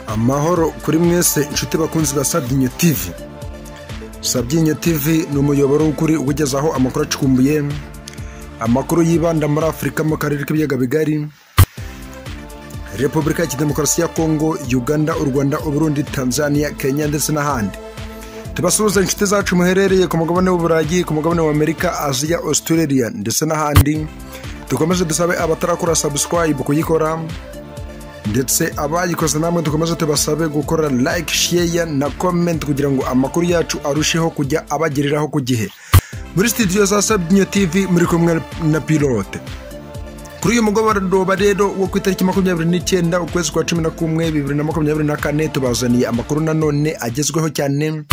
amahoro kuri mwese inshuti bakunzi ba sabyinyo tivi sabyinyo tivi ni umuyoboro w'ukuri ugezaho amakuru acumbuye amakuru yibanda muri afurika mu karere k'ibiyaga bigari repubulika ya demokarasi ya kongo uganda u rwanda uburundi tanzania kenya ndetse n'ahandi tubasuhuza inshuti zacu muherereye ku mugabane w'uburayi ku mugabane w'amerika aziya australia ndetse n'ahandi dukomeze dusabe abatarakora subscribe kuyikora ndetse abayikoze namwe dukomeze tubasabe gukora like share na comment kugira ngo amakuru yacu arusheho kujya abagereraho ku gihe muri studio za sabyinyo tv muri kumwe na pilote kuri uyu mugoroba rero wo ku itariki makumyabiri n'icyenda ukwezi kwa cumi na kumwe bibiri na makumyabiri na kane tubazaniye amakuru nanone agezweho cyane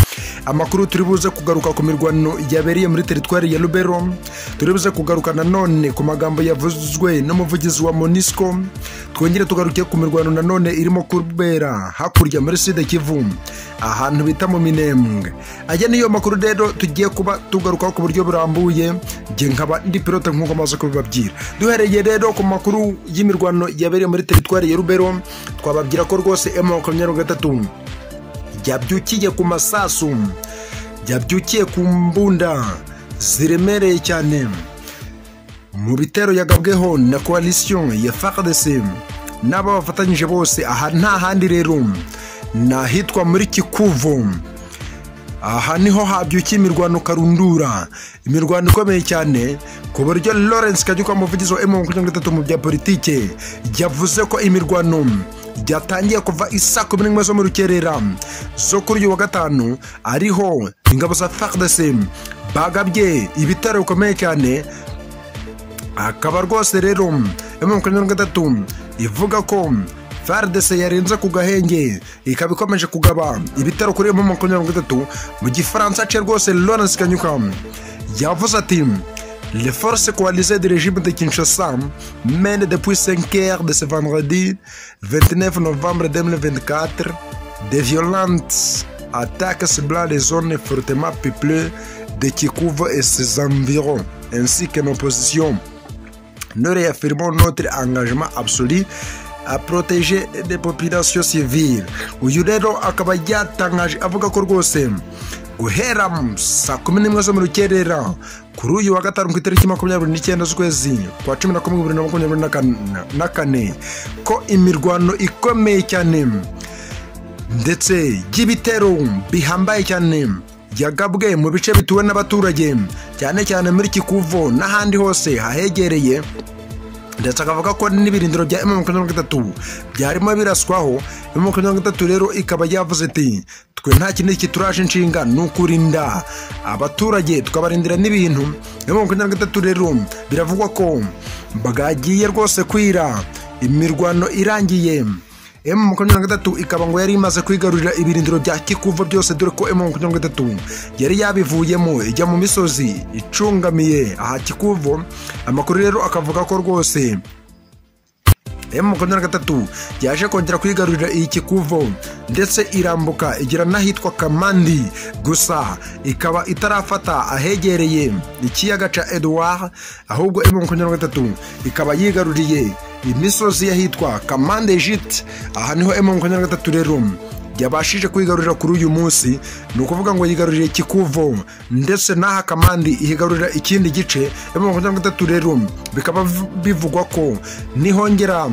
amakuru turi buze kugaruka ku mirwano yabereye muri teritwari ya rubero turi buze kugaruka nanone ku magambo yavuzwe n'umuvugizi wa monisco twongere tugaruke ku mirwano nanone irimo kubera hakurya muri side kivu ahantu bita mu minembwe aya niyo makuru rero tugiye kuba tugarukaho ku buryo burambuye nge nkaba ndi pilote nk'uko amaze kubibabwira duhereye rero ku makuru y'imirwano yabereye muri teritwari ya rubero twababwira ko rwose emu makumyabiri na gatatu byabyukiye ku masasu byabyukiye ku mbunda ziremereye cyane mu bitero yagabweho na koalisiyo ya fardc n'abo bafatanyije bose aha nta handi rero ni ahitwa muri kikuvu aha niho habyukiye imirwano karundura imirwano ikomeye cyane ku buryo lawrence kajyuka umuvugizi wa emu makumyabiri na gatatu mu bya politike yavuze ko imirwano byatangiye kuva isa kumi n'imwe zo mu rukerera zo kuri uyu wa gatanu ariho ingabo za fardc bagabye ibitaro bikomeye cyane akaba rwose rero emu makumyabiri na gatatu ivuga ko fardc yarenze ku gahenge ikaba ikomeje kugaba ibitaro kuri emu makumyabiri na gatatu mu gifaransa cye rwose lawrence kanyuka yavuze ati Les forces coalisées du régime de Kinshasa mènent depuis 5 heures de ce vendredi 29 novembre 2024 des violentes attaques ciblant les zones fortement peuplées de Kikuva et ses environs, ainsi que nos positions. Nous réaffirmons notre engagement absolu a proteje de population civile uyu rero akaba yatangaje avuga ko rwose guhera saa kumi n'imwe zo mu rukerera kuri uyu wa gatanu ku itariki makumyabiri n'icyenda z'ukwezi kwa cumi na kumwe bibiri na makumyabiri na kane ko imirwano ikomeye cyane ndetse y'ibitero bihambaye cyane yagabwe mu bice bituwe n'abaturage cyane cyane muri kikuvo n'ahandi hose hahegereye ndetse akavuga ko n'ibirindiro bya emu makumyabiri na gatatu byarimo biraswaho emu makumyabiri na gatatu rero ikaba yavuze ati twe nta kindi kituraje inshinga ni ukurinda abaturage tukabarindira n'ibintu emu makumyabiri na gatatu rero biravugwa ko bwagiye rwose kwira imirwano irangiye emu makumyabiri na gatatu ikaba ngo yari imaze kwigarurira ibirindiro bya kikuva byose dore ko emu makumyabiri na gatatu yari yabivuyemo ijya mu misozi icungamiye aha kikuvo amakuru rero akavuga ko rwose emu makumyabiri na gatatu yaje kongera kwigarurira iyi kikuvo ndetse irambuka igera n'ahitwa kamandi gusa ikaba itarafata ahegereye ikiyaga ca edouard ahubwo emu makumyabiri na gatatu ikaba yigaruriye imisozi y'ahitwa kamande jiti aha niho emu makumyabiri na gatatu rero yabashije kwigarurira kuri uyu munsi ni ukuvuga ngo yigarurire kikuvo ndetse n'aha kamandi ihigarurira ikindi gice emu makumyabiri na gatatu rero bikaba bivugwa ko nihongera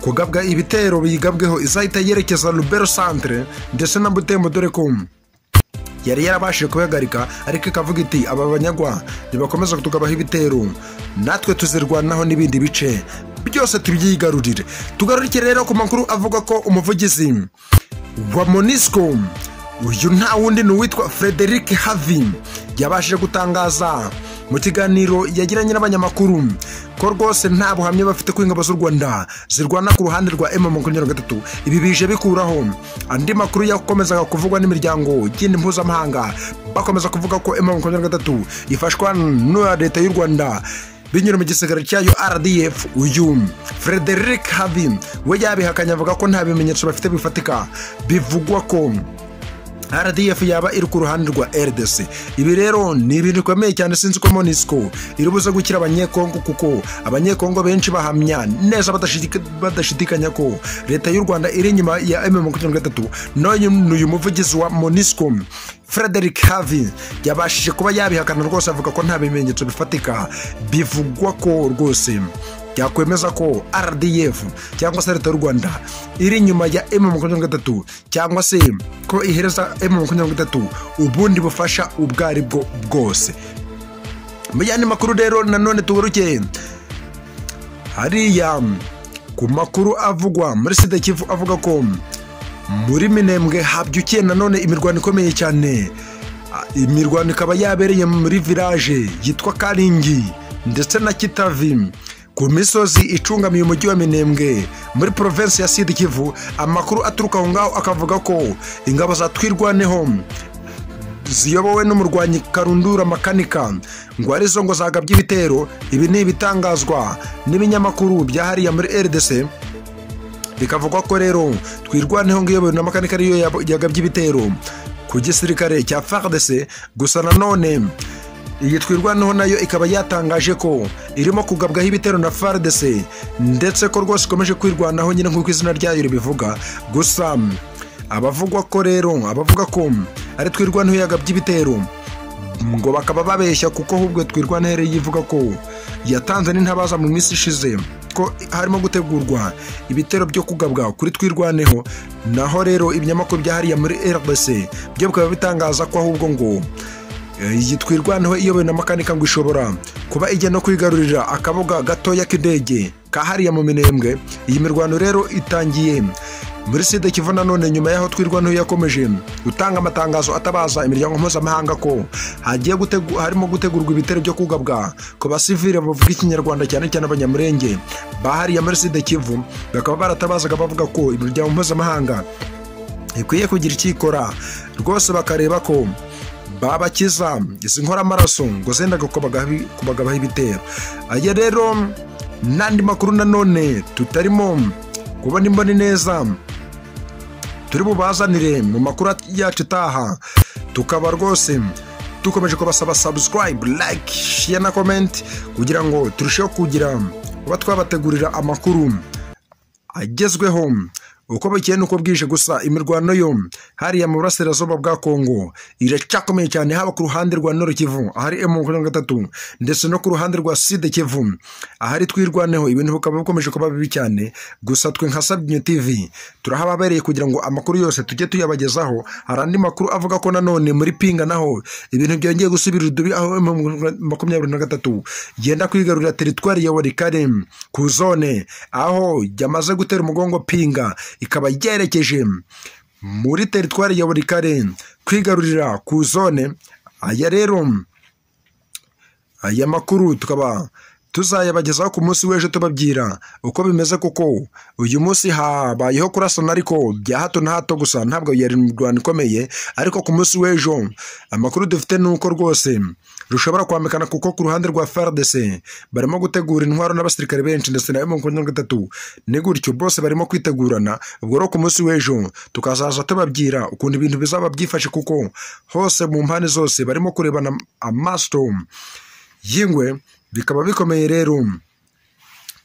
kugabwa ibitero biyigabweho izahita yerekeza rubero santire ndetse na butembo dore ko yari yarabashije kubihagarika ariko ikavuga iti aba banyagwa ntibakomeza tukabaho ibitero natwe tuzirwanaho n'ibindi bice byose tubyigarurire tugarurike rero ku makuru avuga ko umuvugizi wa monisco uyu nta wundi ni uwitwa frederic havi yabashije gutangaza mu kiganiro yagiranye n'abanyamakuru ko rwose nta buhamya bafite ko ingabo z'u rwanda zirwana ku ruhande rwa emu makumyabiri na gatatu ibi bije bikuraho andi makuru yakomezaga kuvugwa n'imiryango y'indi mpuzamahanga bakomeza kuvuga ko emu makumyabiri na gatatu ifashwa n'uya leta y'u rwanda binyura mu gisigara cyayo rdf uyu frederic havi we yabihakanye avuga ko nta bimenyetso bafite bifatika bivugwa ko rdf yaba iri ku ruhande rwa rdc ibi rero ni ibintu bikomeye cyane sinzi ko monisco iri buze gukira abanyekongo kuko abanyekongo benshi bahamya neza badashidika- badashidikanya ko leta y'u rwanda iri inyuma ya m makumyabiri na gatatu n'uyu ni uyu muvugizi wa monisco frederick havi yabashije kuba yabihakana rwose avuga ko nta bimenyetso bifatika bivugwa ko rwose yakwemeza ko rdf cyangwa se leta y'u rwanda iri inyuma ya m makumyabiri na gatatu cyangwa se ko ihereza m makumyabiri na gatatu ubundi bufasha ubwo ari bwo bwose mu yandi makuru rero nanone tugaruke hariya ku makuru avugwa muri sida kivu avuga ko muri minembwe habyukiye nanone imirwano ikomeye cyane Ah, imirwano ikaba yabereye muri village yitwa karingi ndetse na kitavi ku misozi icungamiye umujyi wa minembwe muri provinsi ya sida kivu amakuru aturuka aho ngaho akavuga ko ingabo za twirwaneho ziyobowe n'umurwanyi karundura makanika ngo arizo ngo zagabye ibitero ibi ni ibitangazwa n'ibinyamakuru byahariye muri rdc bikavugwa ko rero twirwaneho ngo iyobowe na makanika ariyo yabo- yagabye ibitero ku gisirikare cya fardc gusa nanone iyi twirwaneho nayo ikaba yatangaje ko irimo kugabwaho ibitero na fardc ndetse ko rwose ikomeje kwirwanaho nyine nk'uko izina ryayo ribivuga gusa abavugwa ko rero abavuga ko ari twirwaneho yagabye ibitero ngo bakaba babeshya kuko ahubwo twirwanere yivuga ko yatanze n'intabaza mu minsi ishize ko harimo gutegurwa ibitero byo kugabwa kuri twirwaneho naho rero ibinyamakuru byahariye muri rbc byo bikaba bitangaza ko ahubwo ngo eh, iyi twirwaneho iyobowe na makanika ngo ishobora kuba ijya no kwigarurira akabuga gatoya k'indege kahariye mu minembwe iyi mirwano rero itangiye muri sida kivu nanone nyuma y'aho twirwaneho yakomeje gutanga amatangazo atabaza imiryango mpuzamahanga ko hagiye gutegu, harimo gutegurwa ibitero byo kugabwa ku basivile bavuga ikinyarwanda cyane cyane abanyamurenge bahariye muri sida kivu bakaba baratabazaga bavuga ko imiryango mpuzamahanga ikwiye kugira icyo ikora rwose bakareba ko babakiza izi nkoramaraso ngo zenda kubagabaho kubagabaho ibitero aya rero n'andi makuru nanone tutarimo kubona imboni neza turi bubazanire mu makuru yacu itaha tukaba rwose dukomeje kubasaba subscribe like share na comment kugira ngo turusheho kugira kuba twabategurira amakuru agezweho uko bukeye nuko bwije gusa imirwano yo hariya mu burasirazuba bwa kongo iracyakomeye cyane haba ku ruhande rwa noro kivu ahari emu makumyabiri na gatatu ndetse no ku ruhande rwa side kivu ahari twirwaneho ibintu bikaba bikomeje kuba bibi cyane gusa twe nka sabinyo tv turahababereye kugira ngo amakuru yose tujye tuyabagezaho hari andi makuru avuga ko nanone muri pinga naho ibintu byongeye gusubira udubi aho emu makumyabiri na gatatu yenda kwigarurira teritwari ya warikare ku zone aho yamaze gutera umugongo pinga ikaba yerekeje muri teritwari ya warikare kwigarurira ku zone aya rero aya makuru tukaba tuzayabagezaho ku munsi w'ejo tubabwira uko bimeze kuko uyu munsi habayeho kurasana ariko bya hato na hato gusa ntabwo yari mirwano ikomeye ariko ku munsi w'ejo amakuru dufite ni uko rwose rushobora kwambikana kuko ku ruhande rwa FARDC barimo gutegura intwaro n'abasirikare benshi ndetse na M23 ni gutyo bose barimo kwitegurana ubwo rero ku munsi w'ejo tukazaza tubabwira ukuntu ibintu bizaba byifashe kuko hose mu mpande zose barimo kurebana amaso yingwe bikaba bikomeye rero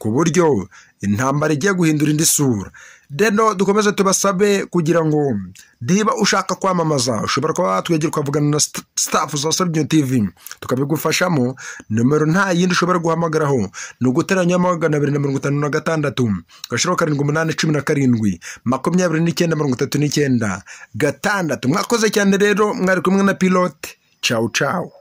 ku buryo intambara igiye guhindura indi sura rero dukomeze tubasabe kugira ngo niba ushaka kwamamaza ushobora kuba watwegera ukavugana na st- staff za sabinyo tv tukabigufashamo nomero nta yindi ushobora guhamagaraho ni uguteranya magana abiri na mirongo itanu na gatandatu gashiro karindwi umunani cumi na karindwi makumyabiri n'icyenda mirongo itatu n'icyenda gatandatu mwakoze cyane rero mwari kumwe na pilote cawu cawu